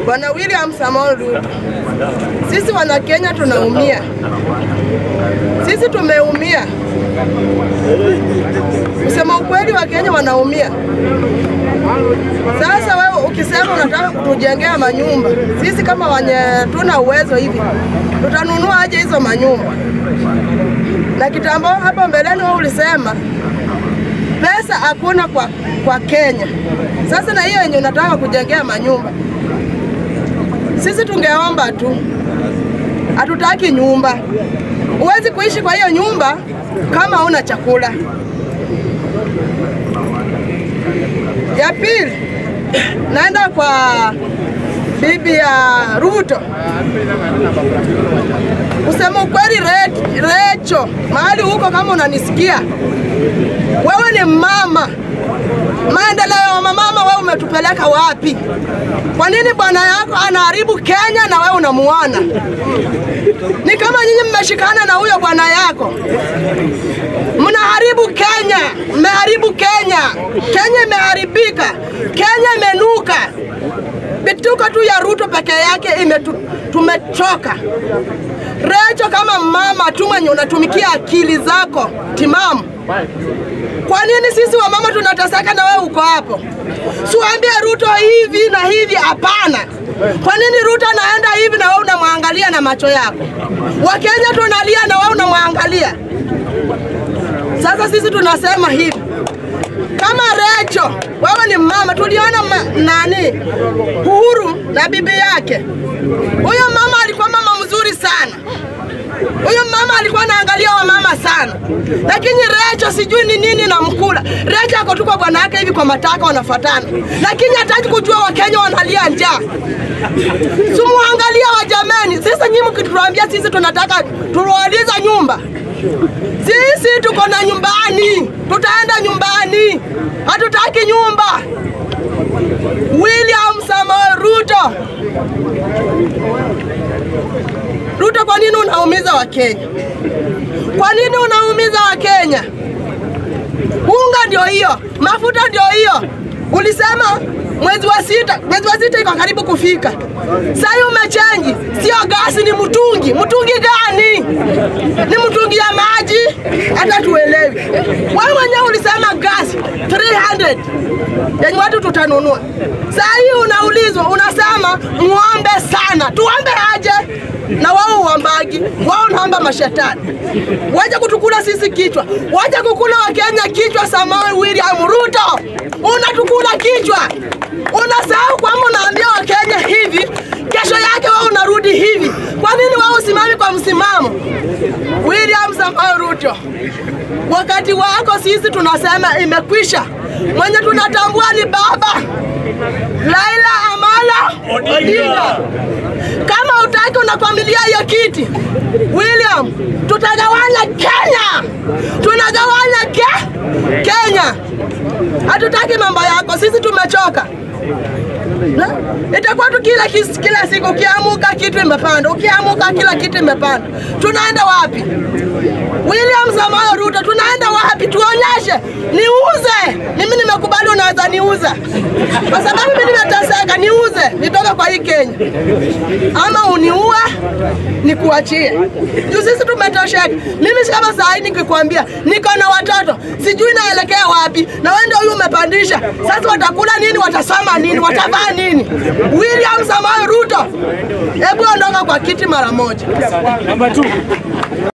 Bwana William Samoei Ruto, sisi wana Kenya tunaumia, sisi tumeumia. Kusema ukweli, wa Kenya wanaumia. Sasa wewe ukisema unataka kutujengea manyumba, sisi kama wenye tuna uwezo hivi, tutanunua aje hizo manyumba? Na kitambo hapo mbeleni wewe ulisema pesa hakuna kwa, kwa Kenya. Sasa na hiyo yenye unataka kujengea manyumba, sisi tungeomba tu, hatutaki nyumba. Huwezi kuishi kwa hiyo nyumba kama huna chakula. Ya pili, naenda kwa bibi ya Ruto. Kusema ukweli, Re- Recho, mahali huko, kama unanisikia, wewe ni mama. Maendeleo ya mama, wewe umetupeleka wapi? Kwa nini bwana yako anaharibu Kenya na wewe unamuona? Ni kama nyinyi mmeshikana na huyo bwana yako, mnaharibu Kenya, mmeharibu Kenya. Kenya imeharibika, Kenya imenuka. Bituko tu ya Ruto peke yake imetu, tumechoka. Recho, kama mama tu mwenye unatumikia akili zako timamu, kwa nini sisi wamama tunateseka na wewe uko hapo? Siwaambie Ruto hivi na hivi, hapana. Kwa nini Ruto anaenda hivi na wewe unamwangalia na macho yako? Wakenya tunalia na wewe unamwangalia. Sasa sisi tunasema hivi, kama Recho, wewe ni mama, tuliona ma, nani Uhuru na bibi yake. Huyo mama alikuwa mama mzuri sana. Huyo mama alikuwa anaangalia wamama sana, lakini Recho sijui ni nini na mkula. Recho ako tu kwa bwana yake hivi kwa mataka wanafuatana, lakini hataki kujua Wakenya wanalia njaa. Simuangalia wajameni, sisi nyinyi mkituambia sisi tunataka tuwauliza nyumba sisi tuko na nyumbani, tutaenda nyumbani, hatutaki nyumba. William Samoei Ruto, Ruto, kwa nini unaumiza Wakenya? Kwa nini unaumiza Wakenya? Unga ndio hiyo, mafuta ndio hiyo. Ulisema mwezi wa sita, mwezi wa sita iko karibu kufika. Sasa umechanji, sio gasi, ni mtungi. Mtungi gani? Ni mtungi ya maji? Hata tuelewi. Wewe mwenyewe ulisema gasi 300 yenye watu tutanunua. Sasa hii unaulizwa, unasema ng'ombe sana, tuombe aje? na wao uambagi, wao naomba mashetani waje kutukula sisi kichwa, waje kukula Wakenya kichwa. Samoei William Ruto, unatukula kichwa, unasahau kwamba unaambia Wakenya hivi, kesho yake wao unarudi hivi. Kwa nini wao usimami kwa msimamo? William Samoei Ruto, wakati wako sisi tunasema imekwisha. Mwenye tunatambua ni baba Raila Amolo Odinga. Kama utaki unakwamilia hiyo kiti William, tutagawanya Kenya, tunagawanya ke Kenya. Hatutaki mambo yako, sisi tumechoka. Na, itakuwa tu kila, kis- kila siku ukiamuka kitu imepanda, ukiamuka kila kitu imepanda. Tunaenda wapi? William Samoei Ruto, tunaenda wapi? Tuonyeshe, niuze. Mimi nimekubali, unaweza niuza, kwa sababu mimi nimeteseka. Niuze, nitoke kwa hii Kenya, ama uniue nikuachie. Juu sisi tumetosheka. Mimi si kama saa hii nikikwambia niko na watoto sijui naelekea wapi, na wewe ndio huyu umepandisha. Sasa watakula nini? Watasoma nini? Watavaa nini? William Samoei Ruto, hebu ondoka kwa kiti mara moja.